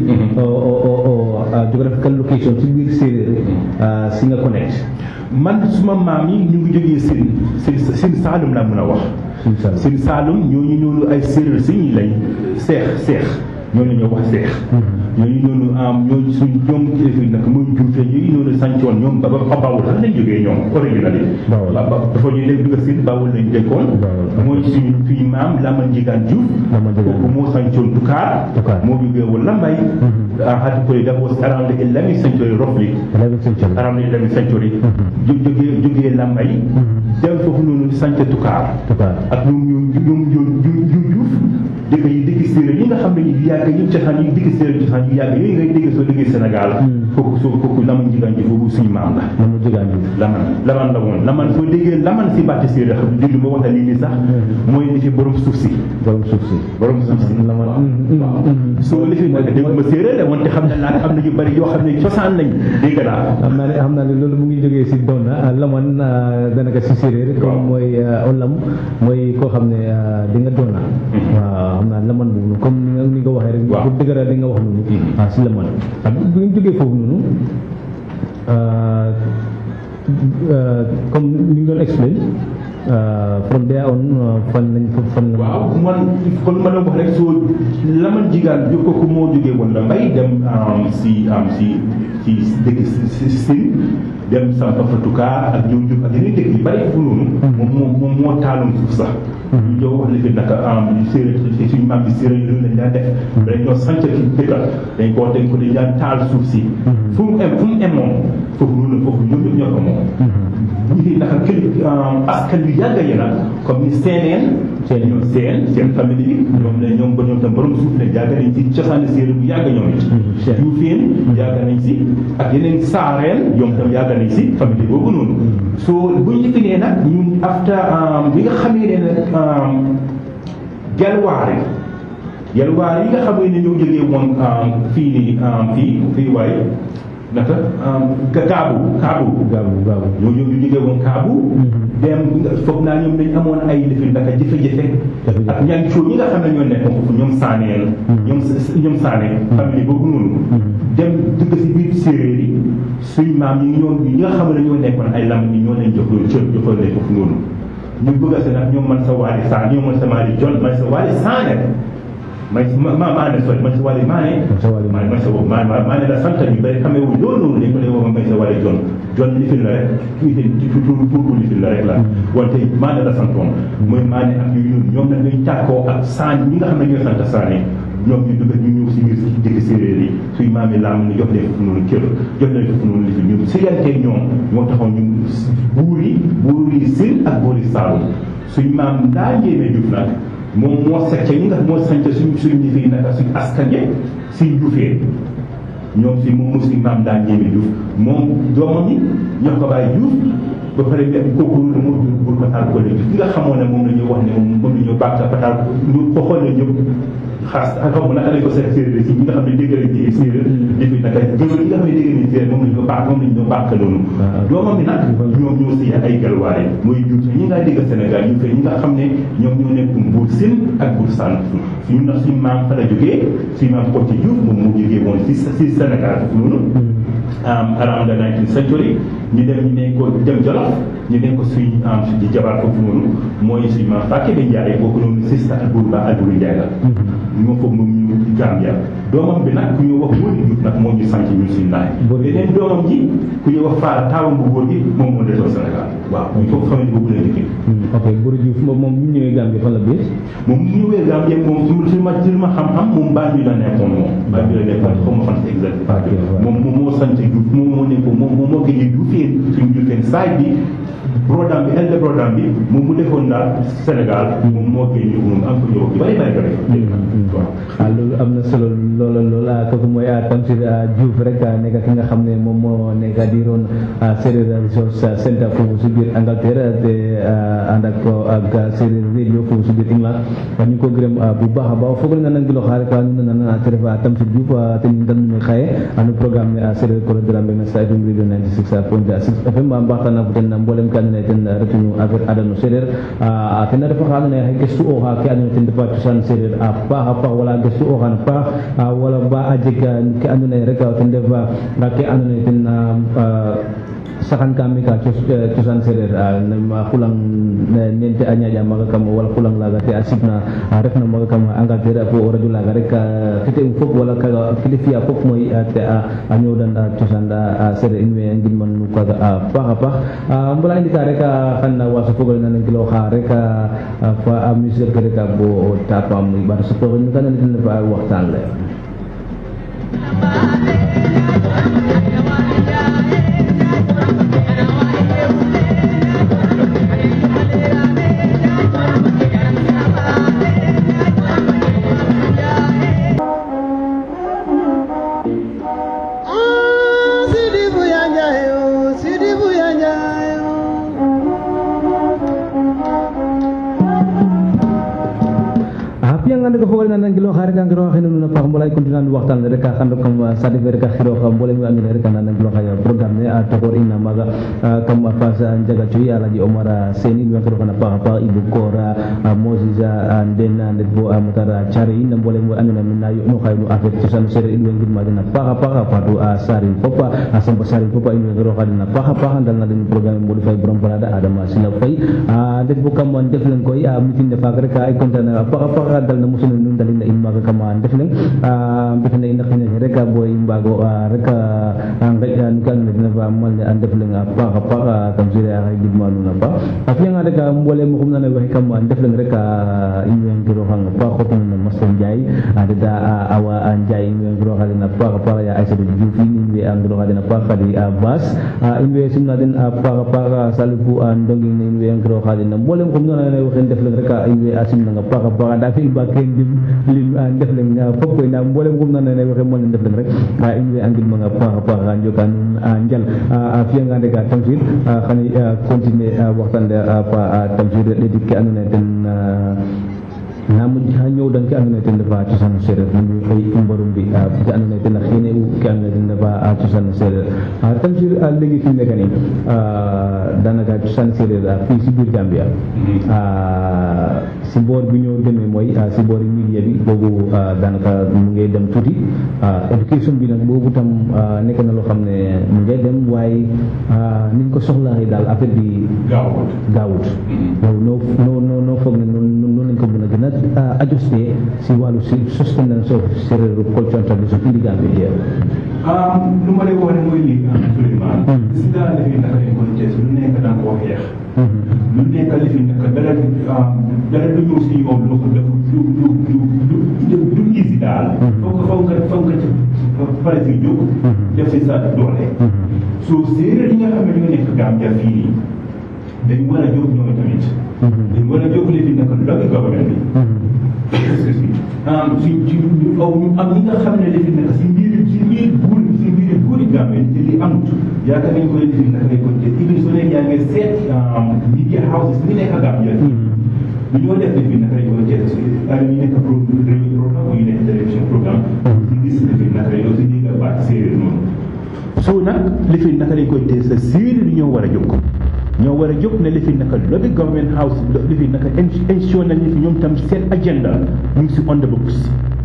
o geographical location si biir séeréer si nga connect man suma maam yi ñu ngi jógee sin sin sin Saalum laa mën a wax sin Saalum ñooñu ñoonu ay séeréer si ñi lañ seex seex ñooñu ñoo wax seex ñooñu noonu am ñooñu suñ ñoom kilifa nag mooy juufee ñooñu noonu sàncoon ñoom ba ba bawul sax lañ jógee ñoom original yi ba dafa ñuy dégg dugg si bawul lañ dëkkoon mooy suñu suñu maam Laman Njigaan Juuf kooku moo sàncoon Dukaar moo jógee woon Lambay hati koy that was around the 11th century roughly around the 11th century jógee jógee Lambay dem foofu noonu sànc Dukaar ak ñoom ñoom ñoom ñoom Juuf dëkk yi dëkk séeréer yi nga xam ne ñu yàgg ñu cosaan yi dëkk séeréer cosaan yu yàgg yooyu ngay dégg soo déggee Sénégal kooku soo kooku laman jigaan ji boobu suñu maam la na mu jegaan ji laman laman la woon laman soo déggee laman si bàtti séeréer xam déglu ma wax la lii nii sax mooy li fi borom suuf si borom suuf si borom suuf si la man soo li fi nag dégg ma séeréer de wante xam ne naa am na yu bëri yoo xam ne cosaan lañ dégg naa xam naa ne xam naa ne loolu mu ngi jógee si donna laman danaka si séeréer comme mooy olam mooy koo xam ne di nga donna waaw xam naa laman boobu comme ni nga ni nga waxee rek Waaw. pour dëgëral li nga wax noonu waaw si laman ak bu ñu jógee foofu noonu comme ni nga doon explain from there on fan lañ fan la waaw man kon ma doon wax rek soo laman jigaan bi kooku moo jógee woon la mbay dem am si am si ci dëkk si si Sine dem Samba Fatuka ak ñëw jóg ak yeneen dëkk yu bari fu noonu moom moo moom moo taaloon suuf sax ñu jow wax li fi naka am séeréer suñu maam bi séeréer loolu lañ daan def dañ ñoo sanc ci dëkka dañ koo dañ ko dañ daan taal suuf si fu mu em fu mu em moom foofu noonu foofu ñoom ñëpp ñoo ko moom ñu ngi naka kër askan bi yàgg yi nag comme ni seeneen Seen. ñoom seen seen famille bi ñoom ne ñoom ba ñoom tam borom suuf ne yàgg nañ si cosaani séeréer bu yàgg ñoom it Seen. juufeen yàgg nañ si ak yeneen saareen ñoom tam yàgg nañ si famille boobu noonu so bu ñu fi nee nag ñun after bi nga xamee ne nag gelwaare gelwaare yi nga xamee ne ñoo jógee woon fii nii fii fii waaye naka ga gaabu kaabu gaabu gaabu ñoo ñoo ñu jógee woon kaabu dem foog naa ñoom dañ amoon ay lifin naka jafe-jafe Jafe-jafe. ak ñaan coo ñi nga xam ne ñoo nekkoon foofu ñoom saaneel ñoom ñoom saane famille boobu noonu dem dugg si biir séeréer yi suñ maam yi ñoo ñi nga xam ne ñoo nekkoon ay lam ñi ñoo leen jox loolu cër joxoon leen foofu noonu ñu bëgg a se nag ñoom man sa waali saan ñoom man sa maali jon man sa waali saane may ma ma maane sorry man sa waali maane Man sa waali maane man sa wo maa maa maa ne la sant ñu bëri xamee wu loolu noonu dañ ko lay wax may sa waali jon jon lifin la rek tuuti tur tur bu lifin la rek la wante maa ne la santoon mooy maa ne ak yu ñun ñoom nag ñuy tàkkoo ak saan ñi nga xam ne ñooy sant saane ñoom ñu dugg ñu ñëw si biir dëkk séeréer yi suy maam yi laam ñu jox leen foofu noonu cër jox leen foofu noonu lifin ñun siganteeg ñoom moo taxoon ñu buur yi buur yi Siin ak buur yi Saalum suñ maam ndaa njéemee Juuf nag moom moo secc ñi nga moo sanc suñ suñ ñi fi naka suñ askan yi si Juufee ñoom si moom si maam daa njéemee Juuf moom doomam yi ñoo ko bàyyi Juuf ba pare ne kooku lu moo jur buur Pataal ko léegi ki nga xamoon ne moom la ñuy wax ne moom moom la ñu bàkk Pataal ñu ko xoolee ñëpp xaas xaw ma naka lañ ko seet séeréer si ñi nga xam ne dégg nañ ci séeréer defi naka gëwël yi nga xam ne dégg nañ séeréer moom la ñu bàkk moom la ñu bàkk noonu Waaw. doomam bi nag ñoom ñoo si ay galwaare mooy jur ñi nga dégg Sénégal ñu fay ñi nga xam ne ñoom ñoo nekk buur Siin ak buur Saalum suñu nag suñu maam fa la jógee suñu maam Kocc Diouf moom moo jógee woon si si Sénégal noonu um, around the 19th century ñu dem ñu ne ko dem Jolof ñu ne ko suñ am di jabar foofu noonu mooy suñ maam Fakke Ba Njaay boobu noonu sista ak buur ba Alburi Njaay la moom foofu moom ñu Gambia doomam bi nag ku ñu wax Wóoli Juuf nag moo ñu sant ñun suñ naay Wóoli Juuf. beneen doomam ji ku ñu wax Faara taawam bu góor gi moom moo desoo Sénégal waaw ñu foofu famille boobu la dëkkee ok Buru Diouf moom moom bu ñu ñëwee Gambie fan la biir moom mu ñëwee Gambie moom su ma su ma su ma xam-xam moom Banjul la nekkoon moom Banjul la nekkoon xaw ma fan si exact Ok, waaw. moom moom moo sant Diouf moom moo nekk moom moom moo gëjee Dioufeen suñu Dioufeen saay bi brodam bi elde brodam bi moom mu defoon daal Sénégal moom moo gëjee moom am ko ñëw yu bëri bëri bëri waaw ah loolu am na solo loola lool ah kooku mooy ah Tamsir ah, Diouf rek ah, nekk ki nga xam ne moom moo nekk di roon ah, Séeréer Resource Center foofu si biir Angleterre te ah, ànd ak ko ak ah, Séeréer radio foofu si biir England ah, ñu ngi ko gërëm ah, bu baax a baax foog nga nan gilo xaare ko nu na nan tere fa Tamsir Diouf ah, te ñu tan ñu xaye anu programme ne ah, Séeréer ko dara mbé na sa FM radio 96.6 FM ba mbaxtana fu ten mbolem ka andona ye ten retunu affaire adano séeréer a tena refa xa andona ye xa gestu oxa ke andona ye ten refa cosaan séeréer a paax a paax wala gestu oxaan a paax a wala ba a jeg ke andona ye rek ten ref ke andona ye ten saxan ka mi ka cos- cosaan séeréer a xulang nente a ñaaƴa maaga kam wala xulang laaga te a sibna a refna maaga kam Angleterre fo o radio laaga rek fite um fop wala kaga kili fiya fop mooy te a a ñoowdan a cosaan a séeréer in way ngidman nu kaaga a paax a paax mbala i ndika rek xan waasa fogole na nangilooxa rek fa a musique ke rek bo tapam i ɓaata sutooxin ka nana ten refa waxtaan le Ah nga ne ko fogole na nan gilo xare ka ngiro xene nuna pax mbolay continue waxtaan rek a xando kam sadi fe rek a xiro xa mbole mi andona rek a nan gilo xa programme ne a taxor ina maga kam a face a njaga cuy alaji omar sen in we ngiro xana paax a paax ibu kora moses a nden a ndet bo a motar care in mbole mi andona mi na yoɗno xaye no affaire cosaan sereer in we ngidma den a paax a paax a faatu a sarin fop a samba sarin fop in we ngiro xa den a paax a paax ndal na den programme mboɗo fay borom parada adama sina fay a ndet bo kam ndef len koy a mitin ne faak rek ay content a paax a paax dal na mosuna nun dalina in maaga kama ndef leng mbetana in a xina ke rek bo i mbaago rek a ngeƴ nu ke andona dena fa mal ne a ndef leng a paax a paax kam sire a xay gidma nuun a paax a fiyanga rek mbole mo xum nana waxe kam ndef leng rek in way ngiroxang a paax xotna no Master Ndiaye a deda Awa Ndiaye in way ngiroxa den a paax a paax ya Aïssatou Diouf in in way a ngiroxa den a paax kadi a Bass in way simna den a paax a paax Salifou a Ndonging in way ngiroxa den mbole mo xum nana waxe ndef leng rek in way a simnang a paax a paax anda fi ba ken dim lim a ndef leng fop koy nda mbolem xum nana ne waxe mo ne ndef leng rek in way a ngidmang a paax a paax a njoka nuun a njal a fiyanga rek a Tamsir xani continuer waxtaan le fa a Tamsir ɗeɗik ke andoona yee ten na mujj ha ñëwdan ke andoona yee ten refa cosaan seereer nu koy i mbaru mbi ke andoona yee ten a xiine u ke andoona yee ten refa cosaan seereer Tamsir léegi fi mu nekk nii daanaka cosaan seereer fii si biir Gambia si boor bi ñoo demee mooy si boori media bi boobu daanaka mu ngay dem tuuti éducation bi nag boobu tam nekk na loo xam ne mu ngay dem waaye niñ ko soxlaa daal affaire bi gaawut gaawut yow noo noo noo noo foog ne noonu noonu lañ ko mën a gën a ajusté si wàllu si sustenance of séeréer culture and tradition indi Gambia here lu ma lay wax ne mooy lii Souleymane gis nga li fi naka lañ ko Thiès lu nekk da nga ko xeex lu nekk li fi nekk dara dara du ñëw si yoon loo ko def lu lu lu lu du easy daal foog nga foog nga foog nga ci pare si jóg def si sa doole so séeréer yi nga xam ne ñu nekk Gambia fii nii dañ war a jóg ñoom tamit dañ war a jóg li fi nekk local government bi excuse me si ci aw ñu am ñi nga xam ne li fi nekk si mbir si mbir buur si mbir buuri Gambie te li amut yaakaar nañ ko li fi nekk rek ko te even su nekk yaa ngi seet media houses bi nekk Gambia lu ñoo def li fi nekk rek ko jeex ay ñu nekk pro radio programme yu nekk télévision programme si gis li fi nekk rek aussi dégg baat séeréer noonu so nag li fi naka lañ koy tee sa séeréer yi ñoo war a jóg ñoo war a jóg ne li fi naka lobby government house li fi naka institution nañ fi ñoom tam seen agenda mu ngi si on the books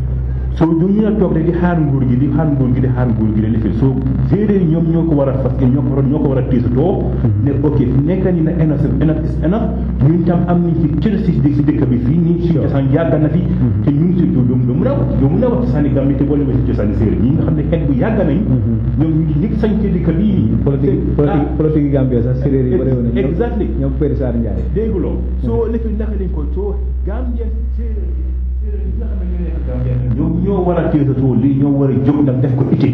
so du ñu la toog rek di xaar nguur gi di xaar nguur gi di xaar nguur gi di lifin so séeréer yi ñoom ñoo ko war a fas ñoo ko war a ñoo ko war a tiisatoo ne ok fi nekk ni na enough enough is enough ñun tam am nañ ci cër si si dëkk bi fii nii si cosaan yàgg na fi te ñu ngi si doo doo mun a wax doo mun a wax cosaani Gambie te boole ma si cosaani séeréer ñi nga xam ne xeet bu yàgg nañ ñoom ñu ngi ñëpp sañ ci dëkk bii nii politique politique politique yi Gambia sax séeréer yi bëri woon nañ exactly ñoom Père Sarr Ndiaye dégguloo soo lifin naka lañ ko soo Gambia séeréer séeréer yi nga xam ne ñoo nekk Gambia ñoom ñoo war a téesatoo lii ñoo war a jóg nag def ko ité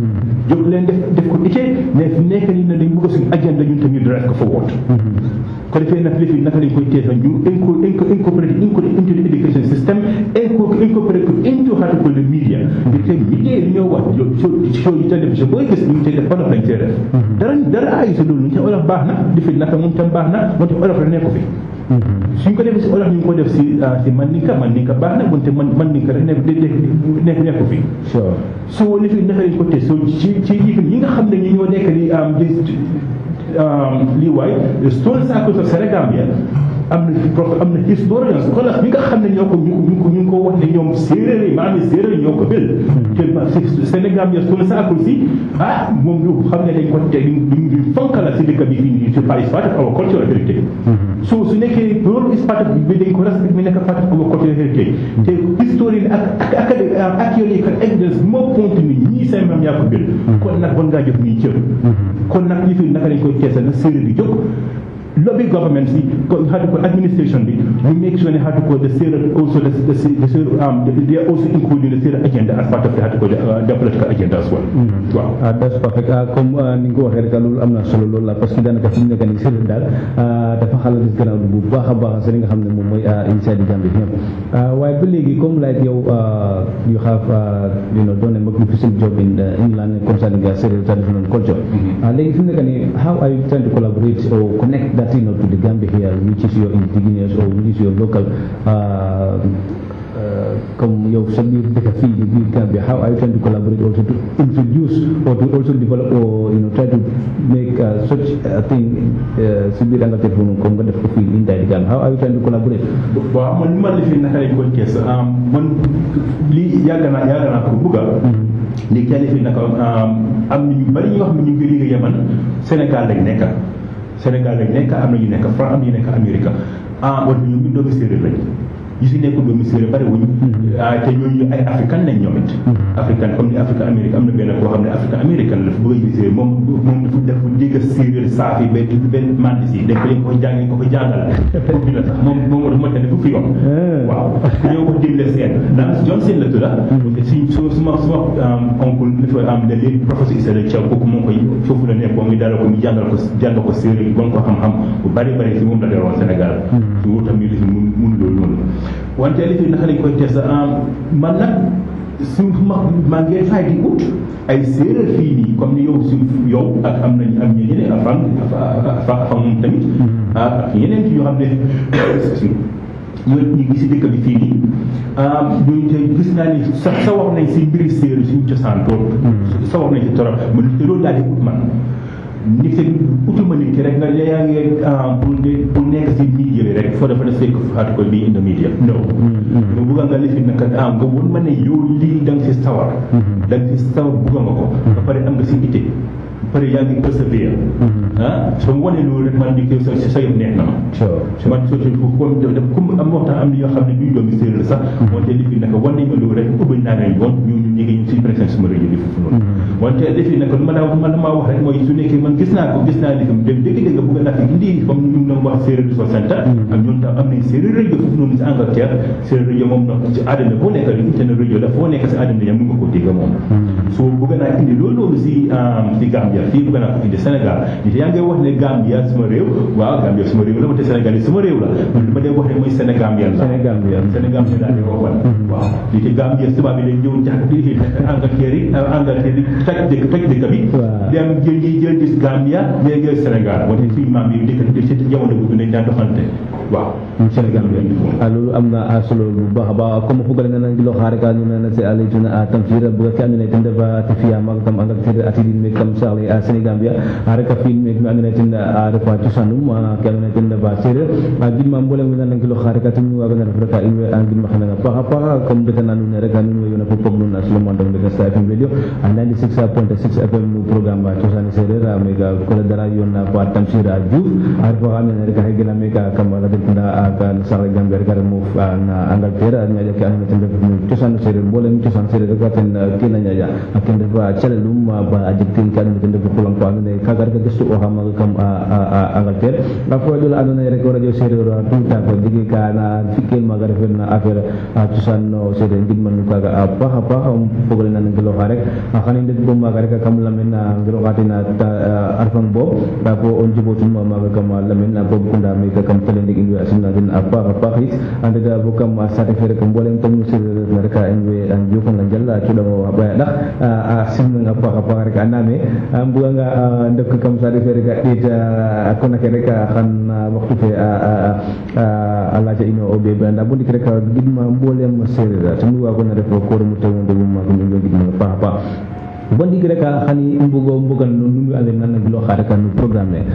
jóg leen def def ko ité mais fi nekk nii ne dañ bëgg suñu agenda ñun tamit drive ko forward ko defee nag lifi naka lañ koy teesa ñu inco inco incorporate into the education system inco incorporate ko into how to call the media di te media yi ñoo wax show show yi télévision booy gis ñu ngi tey def olof lañ tey def dara dara ay sa loolu ñu te olof baax na lifi naka moom tam baax na moom tam olof la nekku fi suñ ko defee si olof ñu ngi ko def si si mandinka mandinka baax na wante man mandinka rek nekk nekk nekku fi sure so li fi naka lañ ko tee so ci ci yi nga xam ne ñu ñoo nekk di am di lii waay story circles of Sénégambia am na prof am na historians scholars ñi nga xam ne ñoo ko ñu ko ñu ko ñu ngi ko wax ne ñoom séeréer yi maanaam séeréer ñoo ko bil te Sénégambia story circles si ah moom ñu xam ne dañ ko te duñ duñ fonkala si dëkk bi fii nii c'est part of our cultural heritage so su nekkee loolu is part of bi dañ ko respect bi nekk part of our cultural heritage te historien ak ak ak archéological evidence moo ponte ni ñii seen maam yaa ko bil kon nag bon ngaa jox ñuy cër kon nag li fi naka lañ koy teesal na séeréer yi jóg lobby government si ko how to call administration bi we make sure ne how to call the Sarah also the the, the Sarah, um the, they are also including the Sarah agenda as part of the how to call the, uh, the political agenda as well. waaw. ah that's perfect ah comme ni nga ko waxee rek loolu am na solo loolu la parce que daanaka fi mu nekk nii séeréer daal dafa xala dis gannaaw bu baax a baax si li nga xam ne moom mooy inside Gambia ñëpp waaye ba léegi comme like yow you have you know done a magnificent job in England concerning Séeréer traditional culture léegi fi mu nekk nii how are you trying to collaborate or connect that you know to the Gambia here which is your indigenous or which is your local uh, uh, comme yow sa biir dëkk fii di biir Gambia how are you trying to collaborate also to introduce or to also develop or you know try to make uh, such a thing uh, si biir Angleterre foofu noonu comme nga def ko fii inside Gambia how are you trying to collaborate waaw man li ma defee naka lañ koy kees man lii yàgg naa yàgg naa ko bugga léegi yàlla fi naka am na ñu bari ñoo xam ne ñu ngi koy liggéey man Sénégal lañ nekk Sénégal lañ nekk am na ñu nekk France am na ñu nekk Amérique ah wala ñoom ñu doomi séeréer lañ yi si nekk doomi séeréer bari wuñ te ñooñu ay africain lañ ñoom it africain comme ni Afrique Amérique am na benn koo xam ne africain américain la dafa bëgg a ji séeréer moom moom dafa def dégg séeréer saafi ba benn mandis yi dañ ko leen ko jàng ko ko jàngal pour bi la sax moom moom dafa ma tane fukki yoon waaw ku ñëw ko digle seen ndax Johnson la tudda si su suma suma oncle dafa am ne léegi professeur Issa Thiaw kooku moom koy foofu la nekk moom ngi dalal ko mu jàngal ko jàngal ko séeréer gon ko xam-xam bu bari bari si moom la deroon Sénégal su wóor tam ñu li fi mun mun loolu noonu wante li fi naka lañ koy test man nag su ma maa ngi fay di ut ay séeréer fii nii comme ni yow su yow ak am nañ am ñeneen afan afan moom tamit ak yeneen yoo xam ne ñooñu ñu ngi si dëkk bi fii nii ñooñu tey gis naa ni sa sa wax nañ si mbiri séeréer suñu cosaan tool sa wax nañ si torop man te loolu daal di ut man nit ki utuma nit ki rek nga yaa ngi pour pour nekk si media bi rek foo dafa ne fekk faatu ko bii in the media non nga bugga nga lifi naka ah nga won ma ne yow lii da nga si sawar da nga si sawar bugga nga ko ba pare am nga si ité ba pare yaa ngi persévère ah soo ma wanee loolu rek man di ko sa sa yëf neex na ma man soo ci comme def comme am waxtaan am na yoo xam ne duñ doomi séeréer sax wante li fi naka wan nañ ma loolu rek ubbi naa leen yoon ñu ñu ngi ñu si présence suma rajo bi foofu noonu wante li fi naka ma daa man maa wax rek mooy su nekkee man gis naa ko gis naa li fi dégg dégg bëgg naa fi indi comme ñu doon wax séeréer du soixante ak ñun tam am nañ séeréer rajo foofu noonu si Angleterre séeréer rajo moom nag ci àddina boo nekk internet rajo la foo nekk si àddina yam mu nga ko dégg moom so bëgg naa indi loolu loolu si si Gambia fii bëgg naa ko indi Sénégal nit yaa ngi wax ne Gambia suma réew waaw Gambia suma réew la wante Sénégal yi suma réew la man li ma dee wax ne mooy Sénégambien la Sénégambien Sénégambien laa di ko wan waaw li ci Gambia tubaab bi dañ ñëw jax di Angleterre yi Angleterre yi toj dëkk toj dëkk bi dem jël ñi jël gis Gambia ñee jël Sénégal wante fii maam yi dëkk ci jamono bu nañ daan doxante waaw Sénégambien a loolu am na solo bu baax a baax comme fogole nana ngilo xaare ka ñu nana se ale tuna a tamsir buga ke andona ten refa te fiya maga kam Angleterre atidin me kam saxle a Sénégambia a reka fiin me me andona ten a refa cosanum ke andona ten refa sereer a gidma mbolem we nana ngilo xaare ka tum waga na ref reka in way a ngidma xananga paax a paax comme betana nuun ne rek nuun way yona fo pog nuun a Souleymane Ndong de Star FM radio a 96.6 FM no programme a cosane sereer a mega kole dara yona fa tamsir a Diouf a refa xa andona rek a xegena meka kam radetunda ka saxle Gambia rek a ref moof na Angleterre a ñaƴa ke andona ten ref no cosaan sereer mbolem cosaan sereer rek ten kena ñaƴa a ken refa calelum ba a jeg ten ke andona ten refu xulang ko andona ye kaga rek a gestu oxa maga kam Angleterre a fo ɗola andona ye rek o radio sereer a tout temps ko jege ka na fikel maga refel na affaire a cosaan no sereer ngidman nu kaga a paax a paax fogole nan ngeloxa rek xani ndet bo maga rek kam lamen a ngeloxa ten a refang bo nda fo o njibotum maga kam lamen a bob kunda meke kam tele ndik in way a simna den a paax a paax it a ndeta bo kam sate fe rek mbolem tam nu sereer refna rek in way a njokanga njal a cuɗango a ɓaya ɗax a simnanga a paax a paax rek a ndame a mbuganga ndok kam sate fe rek a ɗeet a kona ke rek xan waxtu fe a laca ino o ɓeɓe anda bo ndik rek gidma mbolem sereer tanu wagona ref kooremu tewo ndegum maagum in way gidmanga paax a paax bo ndiik rek xani i mbugo mbugan nu nu ande nan nagilooxa rek no programme ne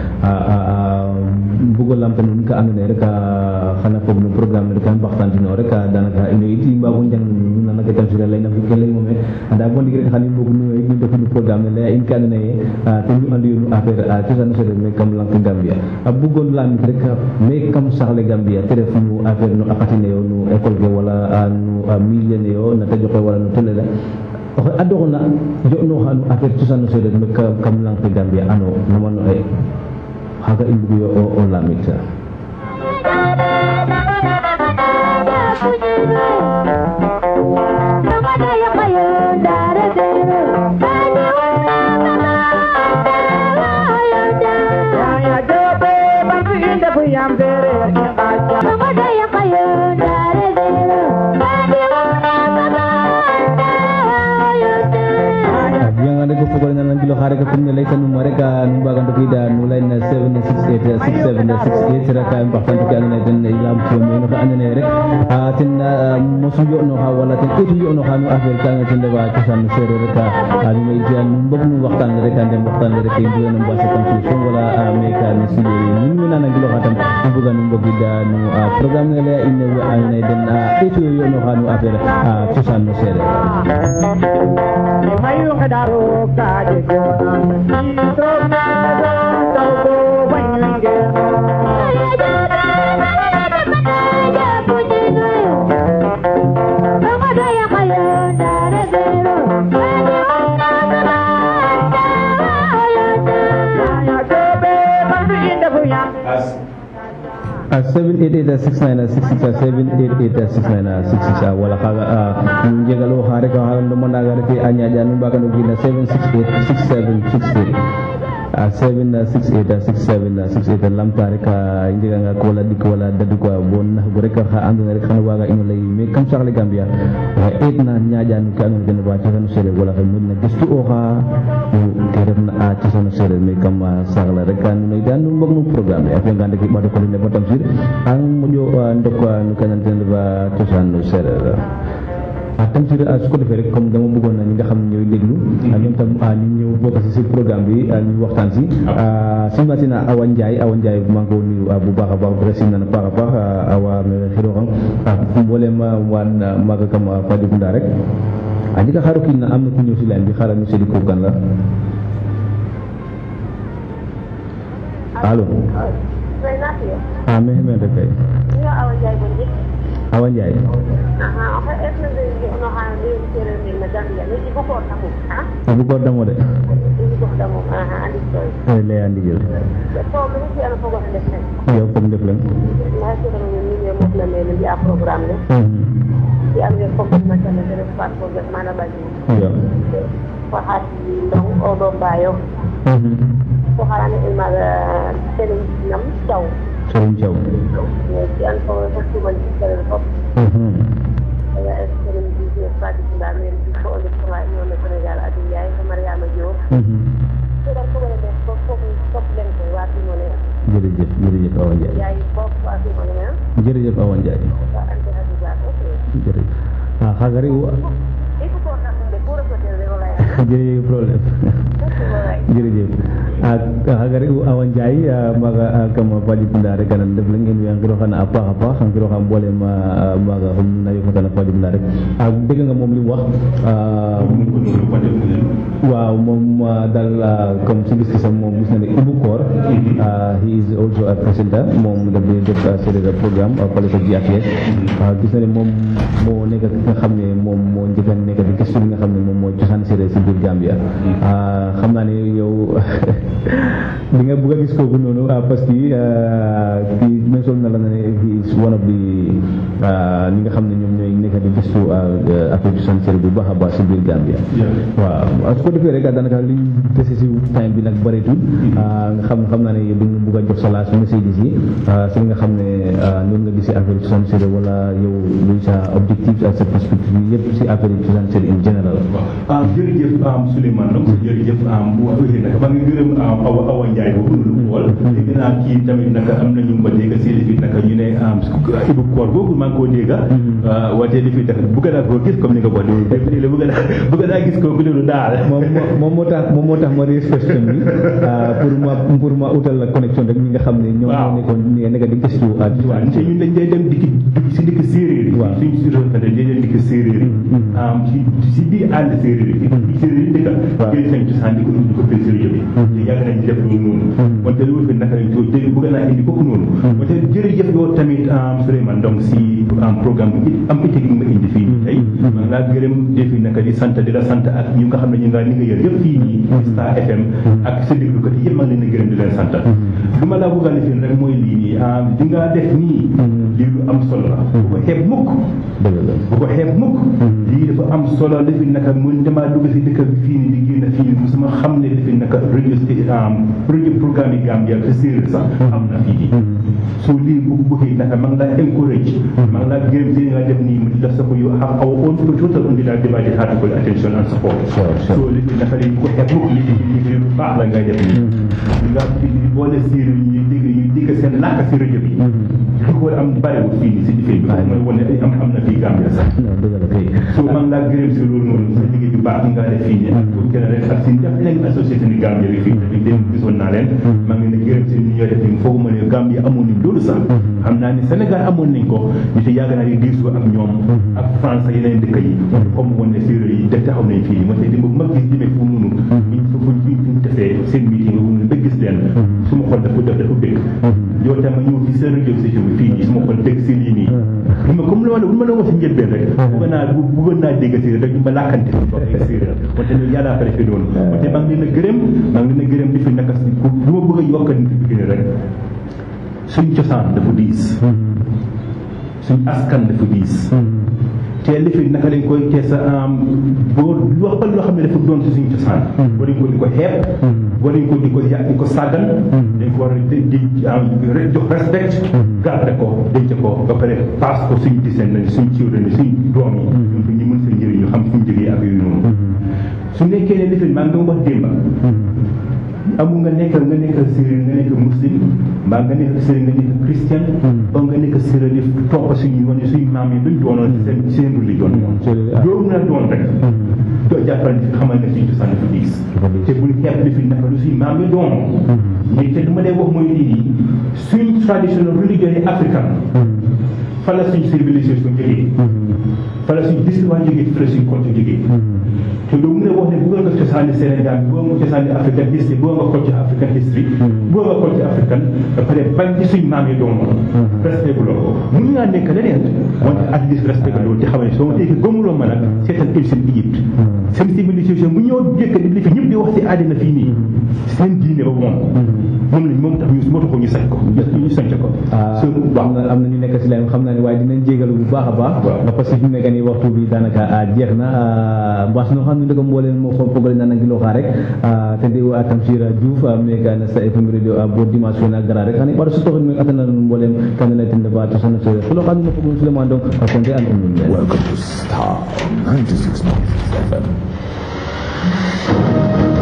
mbugo lamta nuun ka andoona yee rek xana fog no programme ne rek a mbaxtaantino rek danaka ino it i mbaago njang nu nana ke tamsira layna fo ke laymo me anda bo ndiik rek xan i mbog nu nu ndefu no programme ne laya in ke andoona yee ten nu andu yo no affaire cosaan sereer me kam lang ke Gambia a bugoon lamit rek me kam saxle Gambia te ref no affaire no akatine yo no école ke wala no milieu ne yo na tajo ke wala no télé le oxe adoxna jo'nooxa no affaire cosaan sereer me kam lang ke Gambia ano namano e xaaga i mbugu yo o lamit fogole nan gilo xare ka comme ne leyta numa rek nu mbaga ndoki da no line 768 6768 raka mbaxtan ke andona ye ten lam ci mo no ka andona ye rek a ten mosu yo'no xa wala ten etu yo'no xa no affaire ka nga ten refa cosaan no sereer rek a mi may jiyan nu mbog nu waxtaan le rek a ndem waxtaan le rek mbuga no mbasa kam solution wala me ka no studio ye nun we nana ngiloxa tam nu mbuga nu mbogida no programme ne leya in we andona ye den a etu yo yo'no xa no affaire cosaan no sereer mayu kadaro kaje kona ito na tau ko wanyenge ya tobe bandu inda punya a 788 wala kaga jegalo hare ka halan do manda gare ke anya janu baka no gina 7686768 a 7686768 lam tare ka jega nga ko wala dik wala dadu ko bon na go rek ha andu rek xana waga ino lay me kam saxle gambia wa et na nya janu ka no gën ba ci sanu sere wala ka mun na gestu o ha te ref na a ci sanu sere me kam saxla rek kan no dan mbok no programme ak nga ndek ba ko ne ba tam sir ang mojo ndok no kanan ten ba ci sanu sere ah tam si su ko defee rek comme dama bëggoon na ñi nga xam ne ñooy déglu ñoom tam ñu ñëw bokk si si programme bi ñu waxtaan si simbatina Awa Ndiaye Awa Ndiaye maa ngi ko nuyu bu baax a baax dressing na baax a baax awa me xiroxam mboolem waan maaga kam Fadi Bunda rek a jega xaaro kiin na am na ku ñëw si line bi xaaral ñu seedi ko kan la allo ah mais men rek kay Awa Ndiaye abu ko damo de ay lay andi jël yow foog def leen yow Soxalane ilmaga sëriñ nam caw Serigne Thiaw ci an ko ko tumal ci sëriñ fop ya sëriñ bi ci Fadi Bunda men bi ko on ko way ñoo na Sénégal ak yaay ko Mariama Diop ci dal ko wala def ko ko top len ko wa fi mo ne jërëjëf jërëjëf Awa Ndiaye yaay bok wa fi mo ne jërëjëf Awa Ndiaye ba ante hadu ba ko jërëjëf ah xagari e ko ko na ko de pour ko de wala ya jërëjëf problème jërëjëf ak hagari awan jay maga kama padi bunda rek kanan def lañ ngeen yang kiro xana apa apa xam kiro xam bolé ma maga xam na yu xana padi bunda rek ak dégg nga moom li mu wax waaw moom dal comme si gis sam moom gis na ne Ibu Koor he is also a presenter moom daf di def série de programme fale ko GFS gis na ne moom moo nekk ki nga xam ne moom moo njëkk a nekk di gëstu li nga xam ne moom moo cosaan série si biir Gambia xam naa ne yow di nga bëgg a gis kooku noonu parce que kii mention na la na ne he is one of the ñi nga xam ne ñoom ñooy nekk di gëstu affaire cosaan série bu baax a baax si biir Gambia waaw su ko defee rek daanaka liñ dese si time bi nag bëreetul nga xam xam naa ne yow di nga bëgg a jox sa laas messages yi si li nga xam ne noonu nga gisee affaire cosaan série wala yow luy sa objectif ak sa perspective yëpp si affaire cosaan série in général ah jërëjëf am Souleymane donc jërëjëf am bu waxee nag maa ngi gërëm am Awa Awa Ndiaye boobu noonu xool dégg naa kii tamit naka am nañu ma dégg si li fi naka ñu ne am Ibu Koor boobu maa ngi koo dégg wante li fi def bëgg naa koo gis comme ni nga ko waxee def nii la bëgg naa bëgg naa gis kooku loolu daal moom moom moo tax moom moo tax ma raise question bi pour ma pour ma utal la connexion rek ñi nga xam ne ñoom ñoo nekkoon nekk di gëstu ak waaw te ñun dañ day dem dikki si dikk séeréer yi Waaw. suñ si dañ day dem dikk séeréer yi am ci si biir ànd séeréer yi fi séeréer yi dëkka Waaw. jël seen cosaan di ko indi ko fii séeréer yi te yàgg nañ ci def ñu noonu wante lu fi naka lañ ko dégg bëgg naa indi kooku noonu wante jërëjëf yow tamit am Souleymane donc si am programme bi am itte gi nga indi fii tey maa ngi laa gërëm defi naka di sant di la sant ak ñu nga xam ne ñu nga li nga yor yëpp fii nii Star FM ak sa déglukat yi yëpp maa ngi leen di gërëm di leen sant lu ma laa bëgg a lifin rek mooy lii nii ah di nga def nii lii lu am solo la bu ko xeeb mukk dëgg la bu ko xeeb mukk lii dafa am solo lifi naka mun damaa dugg si dëkk bi fii nii di génn fii nii musuma xam ne lifi naka rajo sti rajo programme yi Gambia ak séeréer sax am na fii nii so lii bu bëggee naka maa ngi laa encourage maa ngi laa gërëm si li nga def nii mu la sa ko you have our own total undivided divided heart for attention and support Sure, sure. so li fi naka lañ ko xeeb mukk li fi li fi lu baax la ngay def nii li nga fi di boole séeréer yi ñuy dégg ñuy dégg seen làkk si rajo bi li ko am bariwul fii nii si difee bi mooy wane ay am am na fii Gambia sax non dëgg la kay so maa ngi laa gërëm si loolu noonu sa liggéey bu baax bi nga def fii nii ak pour gën a rek ak si def leen association ni Gambia bi fii tamit dem gisoon naa leen maa ngi leen di gërëm si ni ñoo def nii foogu ma ne Gambia amoon nañ loolu sax xam naa ni Sénégal amoon nañ ko ñu te yàgg naa di diisoo ak ñoom ak France ak yeneen dëkk yi comme woon ne séeréer yi def taxaw nañ fii moo tax di ma gis demee fu noonu ñu fu fu ñu fu ñu defee seen meeting nga ba gis leen su ma xol dafa def dafa bëgg yow tam ma ñëw fi seen radio station bi fii nii su ma xol dégg si lii nii li ma comme lu ma la lu ma la wax si njëlbeen rek bëgg naa bëggoon naa dégg séeréer rek ñu ma làkkante ko ay séeréer wante loolu yàlla fa defee noonu wante maa ngi leen a gërëm maa ngi leen a gërëm di fi naka si ku lu ma bëgg a yokk nit bi rek suñ cosaan dafa diis suñ askan dafa diis te li fi naka lañ koy te sa boo wax ba loo xam ne dafa doon si suñ cosaan war nañ ko di ko xeeb war nañ ko di ko yà di ko sàggan dañ ko war a di di jox respect garde ko denc ko ba pare paas ko suñ diseen nañ suñ children suñ doom yi ñoom ñu mën seen njëriñ ñu xam suñ jógee ak yooyu noonu su nekkee ne li fi maa ngi doon wax démba amul nga nekk nga nekk séeréer nga nekk muslim mbaa nga nekk séeréer nga nekk christian ba nga nekk séeréer di topp suñu yoon yi suñu maam yi duñ doonoon seen seen religion loolu na doon rek doo jàppal ni xamal ne suñu cosaan dafa diis te bul xeeb li fi naka lu suñu maam yi doon mais te du ma dee wax mooy lii nii suñ traditional religion yi africain fa la suñ civilisation jógee fa la suñ discipline jógee fa la suñ culture jógee te doo mun a wax ne bëggoon nga cosaani Sénégal bëggoon nga cosaani African history bëggoon nga culture African history bëggoon nga culture African ba pare bañ ci suñ maam yi doon respect bu loolu mun ngaa nekk leneen wante at least respect loolu te xam ne soo teekee gëmuloo ma nag seetal ancient Egypte seen civilisation bu ñëw jëkk li fi ñëpp di wax ci àddina fii nii seen diine ba moom moom lañ moom tax ñu moo taxoo ñu sañ ko ñu sañ ko so am na am na ñu nekk si line xam naa ne waaye dinañ jégalu bu baax a baax ndax parce que fi mu nekk nii waxtu bi daanaka jeex na mbas no xam ne ndeko mbooleen mo fo fogole nana ngilo xa rek te ndi wa Tamsir Diouf me gana sa FM radio bo dimanche fena gara rek xani ɓaɗa sutoxin me atana nun mbooleem kanene ten ndefa to sono sereer fulo xanu no fogum Souleymane Ndong a konte an um nun Welcome to Star 96.6 FM.